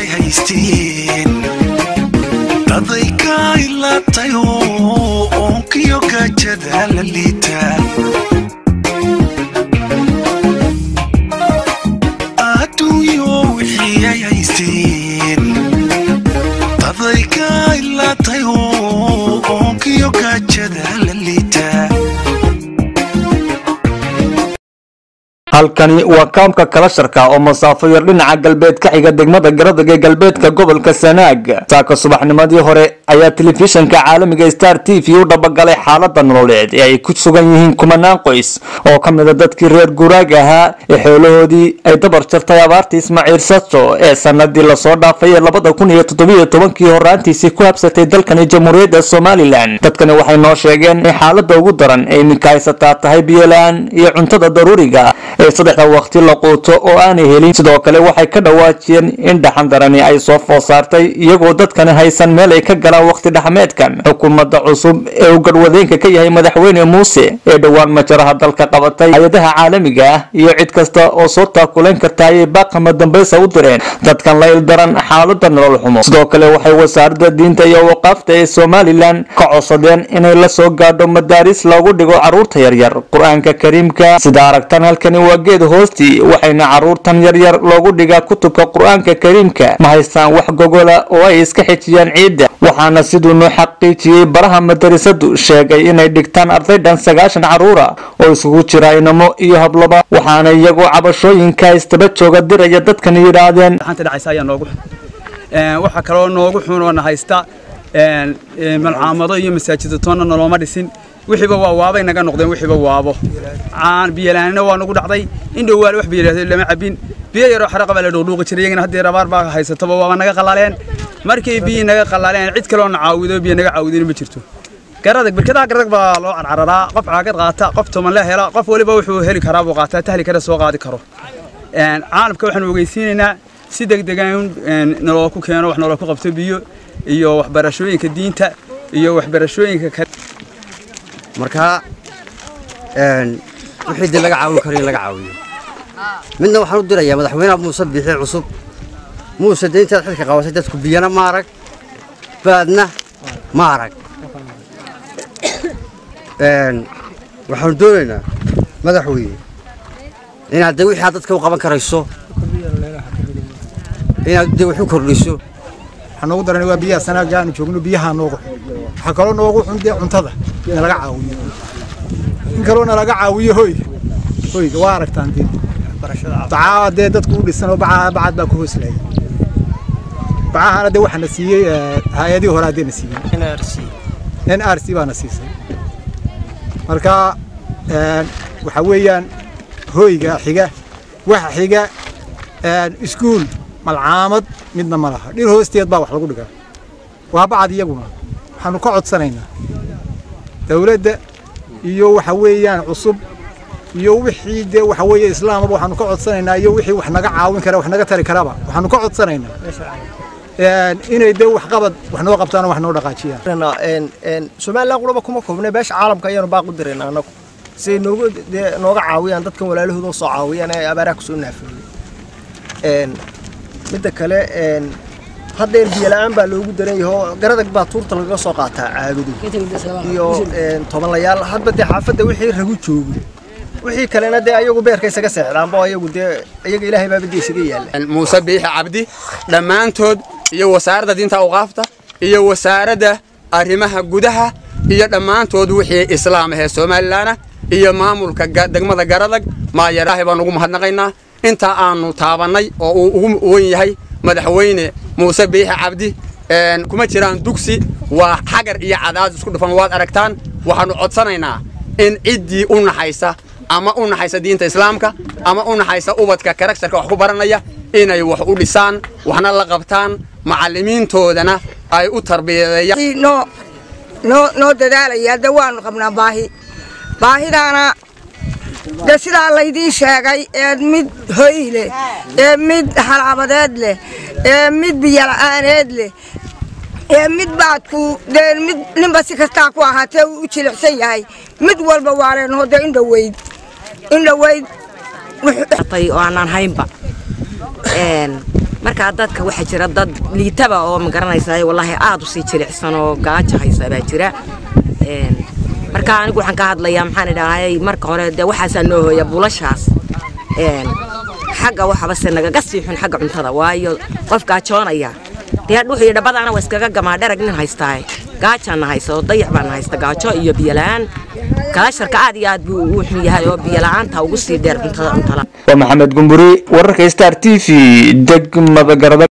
ay haysteen daday ka ilaatayo oonkiyo gaajada la liita adduunyo wixii ay haysteen daday ka ilaatayo oonkiyo gaajada la liita halkani waa kaamka kalasharka oo masaafo yar dhinaca galbeed ka xiga degmada garadag ee galbeedka gobolka sanaag saaka subaxnimadii hore ayaa telefishanka caalamiga star t v u dhabagalay xaalada nololeed ee ay ku sugan yihiin kumanaan qoys oo ka mida dadkii reer guraag ahaa ee xoolahoodii ay dabar jartay abaartii ismaaciil sajo ee sanadii lasoo dhaafay ee labada kun iyo toddobiyo tobankii horaantiisii ku habsatay dalkani jamhuuriyadda somalilan dadkani waxay noo sheegeen in xaalada ugu daran ee iminka haysataa tahay biyola-aan iyo cuntada daruuriga ee saddexda waqti la quuto oo aanay helin sidoo kale waxay ka dhawaajiyeen in dhaxan darani ay soo food saartay iyagoo dadkani haysan meel ay ka galaan waqti dhexmeedkan xukuumadda cusub ee uu garwadeenka ka yahay madaxweyne muuse ee dhowaan majaraha dalka qabatay hay-adaha caalamiga ah iyo cid kasta oo soo taakulayn karta ayay baaqama dambaysa u direen dadkan la ildaran xaalada nolol xumo sidoo kale waxay wasaaradda diinta iyo waqaafta ee somalilan ka codsadeen inay la soo gaadho madaaris loogu dhigo caruurta yaryar qur-aanka kariimka sida aragtan halkani waa geed hoostii waxayna caruurtan yaryar loogu dhigaa kutubka qur-aanka kariimka ma haystaan wax gogola oo ay iska xijiyaan ciidda waxaana siduu noo xaqiijiyey baraha madarasadu sheegay inay dhigtaan ardaydhan sagaashan caruura oo isugu jira inamo iyo hablaba waxaana iyagoo cabashooyinka istaba jooga diraya dadkan yidhaahdeen xanta dhacaysa ayaa noogu xun Een, waxaa kaloo noogu xun oo na haysta een, een, malcaamado iyo masaajida toonna nolooma dhisin wixiiba waa waabay naga noqdeen wixiiba waabo caan biyalaanina waa nagu dhacday in dhowaal wax biyo lama cabin biyo yaroo xaraqa baa la dhuuqdhuuqi jiray iyagana haddii rabaar baa haysataba waaba naga qalaaleen markay biyi naga qalaaleen cid kaloo na caawido biyo naga caawidin ma jirto garadag birkadaha garadag baa loo carcararaa qof caagad qaata qof toman la hela qof waliba wuxuu heli karaa buu qaataa tahli kara soo qaadi karo Een, caalamka waxaanu ogeysiinaynaa si degdegan in naloo ku keeno wax naloo ku qabto biyo iyo waxbarashooyinka diinta iyo waxbarashooyinka kale marka een, wixii dee laga caawin karo in laga caawiyo midna waxaan u dirayaa madaxweynaha muuse biixi cusub muuse dee intaad xilka qabatay dadku biyana ma arag baadna ma arag Een, waxaanu doonaynaa madaxweyne inaad dee wixii aad dadka u qaban karayso inaad dee wax u kordhiso waxaa noogu daran waa biyaha sanaaga aanu joogno biyaha noogu xun waxaa kaloo noogu xun dee cuntada nalaga caawiyo in kaloo nalaga caawiyo hoyga hoyga waa aragtaan dee bacaa dee dadku u dhisan oo bacaa bacad baa ku hooslaya bacahana dee waxaa na siiyey eh, hay-adihii hore haddee na siiyey n r c baa na siisay marka een, waxaa weeyaan hoyga xiga waxa xiga een, iskuul malcaamad midna ma laha dhir hoosteed baa wax lagu dhigaa waa bacad iyaguna waxaanu ka codsanaynaa dawladda iyo waxa weeyaan cusub iyo wixii dee waxa weeye islaamaba waxaanu ka codsanaynaa iyo wixii wax naga caawin kara wax naga tari karaba waxaanu ka codsanaynaa een, inay dee waxqabad wax noo qabtaan oo wax noo dhaqaajiyaan somalilan quraba kuma koobna beesha caalamka ayaanu baaq u dirayna annagu siay noogu dee nooga caawiyaan dadkan walaalahooda oo soo caawiyaan ee abaaraha kusoo naafiyey midda kale een, haddeer biyola'aan baa loogu daran yahay oo garadag baa tuurta lagaga soo qaataa caagadu iyo een, tobanlayaal hadba dee xaafadda wixii ragu joogo wixii kalena dee ayagu beerka isaga seexdaanba ayagu dee iyaga ilaahay baaba dee isaga yaalla muuse biixi cabdi dhammaantood iyo wasaaradda diinta awqaafta iyo wasaaradda arrimaha gudaha iyo dhammaantood wixii islaam ahee somalilanah iyo maamulka ga- degmada garadag maayaraahi baan ugu mahadnaqaynaa intaa aanu taabannay oo uu ugu wen yahay madaxweyne muuse biixi cabdi een, kuma jiraan dugsi waa xagar iyo cadaad isku dhufan waad aragtaan waxaannu codsanaynaa in ciddii u naxaysa ama u naxaysa diinta islaamka ama u naxaysa ubadka karakterka wax ku baranaya inay wax u dhisaan waxna la qabtaan macallimiintoodana ay u tarbiyadeeyaan noo noo noo dadaalaya de waanu qabnaa baahi baahidaana de sidaa laydiin sheegay ee mid hoy leh ee mid halaabadeed leh ee mid biyola'aaneed leh ee mid baadku dee mid ninba si kastaa ku ahaatee uu u jilicsan yahay mid walba waa leenaho dee indhaweyd indhaweyd tay oo aanaan haynba Een, markaa dadka waxaa jira dad liitaba oo magaranaysa wallaahi aad u sii jilicsan oo gaajo haysa baa jira Een, marka anigu waxaan ka hadlayaa maxaan idhahay marka hore dee waxaasaa noo hooya buulashaas Een, xagga waxaba se nagaga sii xun xagga cuntada waayo qof gaajoonaya dee dhuux iyo dhabadaana waa iskaga gamaa dherag nin haystaa gaajaana haysa oo dayax baana haysta gaajo iyo biyola-aan kalaasharka aad iyo aad buu u xun yahay oo biyola'aanta ugu sii dheer cuntada cuntada waa maxamed gumburi wararka star t v degmada garada